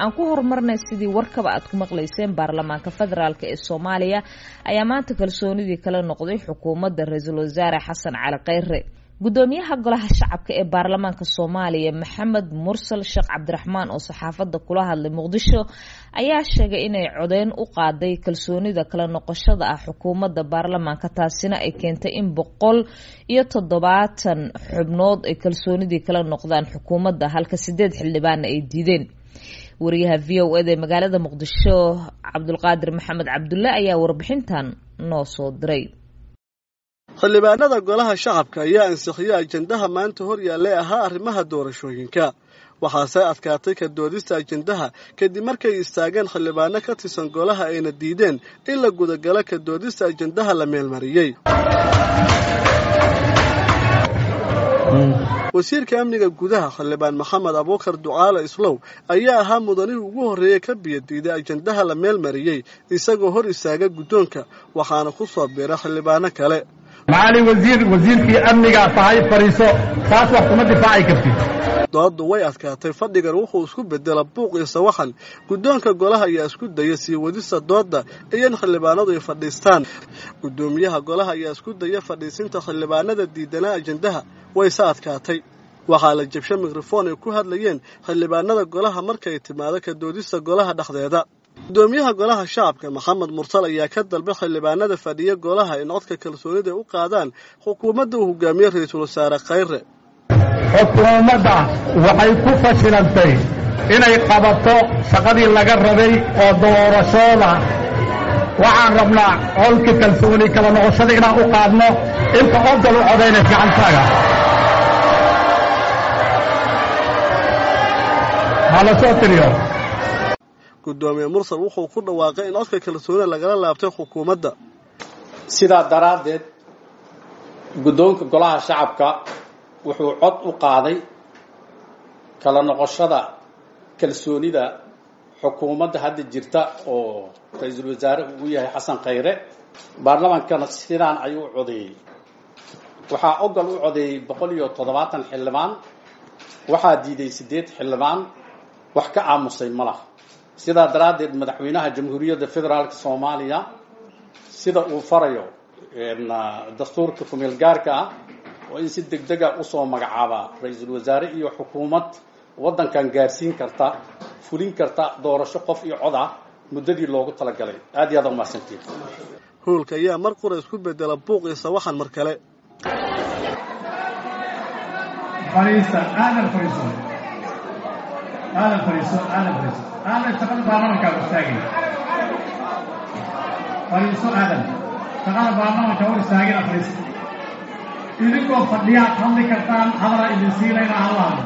aan ku horumarnay sidii warkaba aad ku maqlayseen baarlamaanka federaalk ee soomaaliya ayaa maanta kalsoonidii kala noqday xukuumadda ra-iisul wasaare xasan cali kheyre gudoomiyaha golaha shacabka ee baarlamaanka soomaaliya maxamed mursal sheekh cabdiraxmaan oo saxaafadda kula hadlay muqdisho ayaa sheegay inay codeyn u qaaday kalsoonida kala noqoshada ah xukuumadda baarlamaanka taasina ay keentay in boqol iyo toddobaatan xubnood ay kalsoonidii kala noqdaan xukuumadda halka sideed xildhibaanna ay diideen wariyaha v o eda ee magaalada muqdisho cabdulqaadir maxamed cabdulle ayaa warbixintan noo soo diray xildhibaanada golaha shacabka ayaa ansixiyey ajendaha maanta hor yaallay ahaa arrimaha doorashooyinka waxaase adkaatay ka doodista ajendaha kadib markay istaageen xildhibaano ka tirsan golaha ayna diideen in la gudagalo ka doodista ajendaha la meelmariyey wasiirka amniga gudaha xildhibaan maxamed abuukar ducaale islow ayaa ahaa mudanihii ugu horreeyey ka biyadiiday ajendaha la meelmariyey isagoo hor istaaga guddoonka waxaana ku soo biira xildhibaano kale macaali wasiir wasiirkii amnigaa tahay fadhiiso taas wax kuma difaaci kartid dooddu way adkaatay fadhigan wuxuu isku bedela buuq iyo sawaxan guddoonka golaha ayaa isku daya sii wadista doodda iyo in xildhibaanadu ay fadhiistaan guddoomiyaha golaha ayaa isku daya fadhiisinta xildhibaanada diidanaa ajendaha wayse adkaatay waxaa la jabsha mikrofon ay ku hadlayeen xildhibaanada golaha markay timaado ka doodista golaha dhexdeeda gudoomiyaha golaha shacabka maxamed mursal ayaa ka dalbay xildhibaanada fadhiya golaha in codka kalsoonida u qaadaan xukuumadda uu hogaamiye ra-iisul wasaare khayre xukuumadda waxay ku fashilantay inay qabato shaqadii laga rabay oo doorashooda waxaan rabnaa colka kalsooni kala noqoshada inaan u qaadno inta odal u codaynay gacantaaga hala soo tiriyo gudoomiye mursal wuxuu ku dhawaaqay in codka kalsoonida lagala laabtay xukuumadda sidaa daraaddeed guddoonka golaha shacabka wuxuu cod u qaaday kala noqoshada kalsoonida xukuumadda hadda jirta oo ra-iisul wasaare uu yahay xasan khayre baarlamaankana sidaan ayuu u codeeyey waxaa ogol u codeeyey boqol iyo toddobaatan xildhibaan waxaa diiday siddeed xildhibaan wax ka aamusay ma laha sidaa daraaddeed madaxweynaha jamhuuriyadda federaalka soomaaliya sida uu farayo dastuurka kumeel gaarka ah oo in si deg dega usoo magacaabaa ra-iisul wasaare iyo xukuumad waddankan gaarsiin karta fulin karta doorasho qof iyo cod ah muddadii loogu talagalay aad iyo aad umahadsantiin howlka ayaa mar qura isku bedela buuq iyo sawaxan mar kale aadan fadhiiso aadan fadhiiso aadan shaqada baarlamankaa istaagay fadhiiso aadan shaqada baarlamanka hor istaagina fadhiiso idinkoo fadhiyaad hadli kartaan hadalaa idin siinayna allaada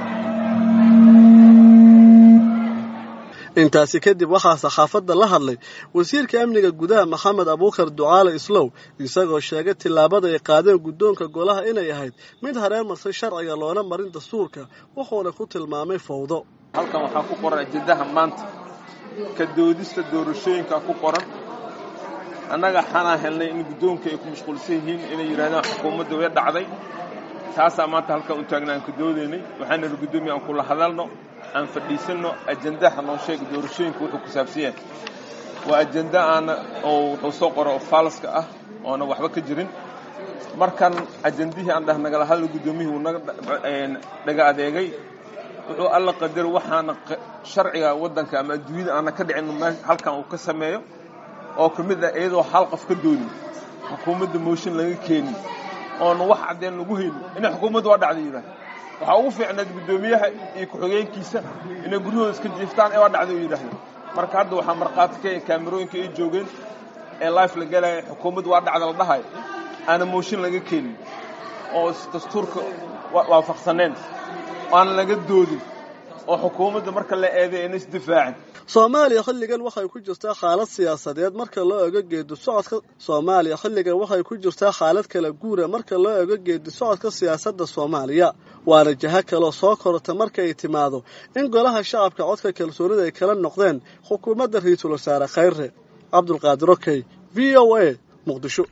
intaasi kadib waxaa saxaafadda la hadlay wasiirka amniga gudaha maxamed abuukar ducaale islow isagoo sheegay tillaabada ay qaadeen guddoonka golaha inay ahayd mid hareemarsay sharciga loona marin dastuurka wuxuuna ku tilmaamay fowdo halkan waxaa ku qoran ajendaha maanta ka doodista doorashooyinka ku qoran annaga xanaa helnay in guddoonka ay ku mashquulsan yihiin inay yidhahdaan xukuumadda way dhacday taasaa maanta halkan u taagna aan ka doodaynay waxaana ri guddoomiya aan kula hadalno aan fadhiisanno ajendaha noo sheega doorashooyinka wuxuu ku saabsan yahay waa ajenda aana oo wuxuu soo qoro faalaska ah oona waxba ka jirin markan ajendihii aan dhah nagala hadla guddoomiyihii uu naga dhaga adeegay wuxuu alla qadaro waxaana sharciga waddanka ama adduunyada aana ka dhicin halkan uu ka sameeyo oo ka mid ah iyadoo hal qof ka doonin xukuumadda mooshin laga keenin oona wax caddeen lagu haynin inay xukuumadda waa dhacday yidhaah waxaa ugu fiicnayd guddoomiyaha iyo ku-xigeenkiisa inay guryahooda iska jiiftaan ee waa dhacday u yidhahdeen marka hadda waxaa markhaati ka kaamirooyinka ay joogeen ee life la galaya xukuumadda waa dhacda la dhahayo aana mooshin laga keenin oo dastuurka waafaqsaneen aana laga doodin oo xukuumadda marka la eeday ayna isdifaacin soomaaliya xilligan waxay ku jirtaa xaalad siyaasadeed marka loo ego geedi socodka soomaaliya xilligan waxay ku jirtaa xaalad kala guura marka loo ego geedi socodka siyaasadda soomaaliya waana jaho kaloo soo korota marka ay timaado in golaha shacabka codka kalsoonida ay kala noqdeen xukuumadda ra-iisul wasaare khayre cabdulqaadir okey v o a muqdisho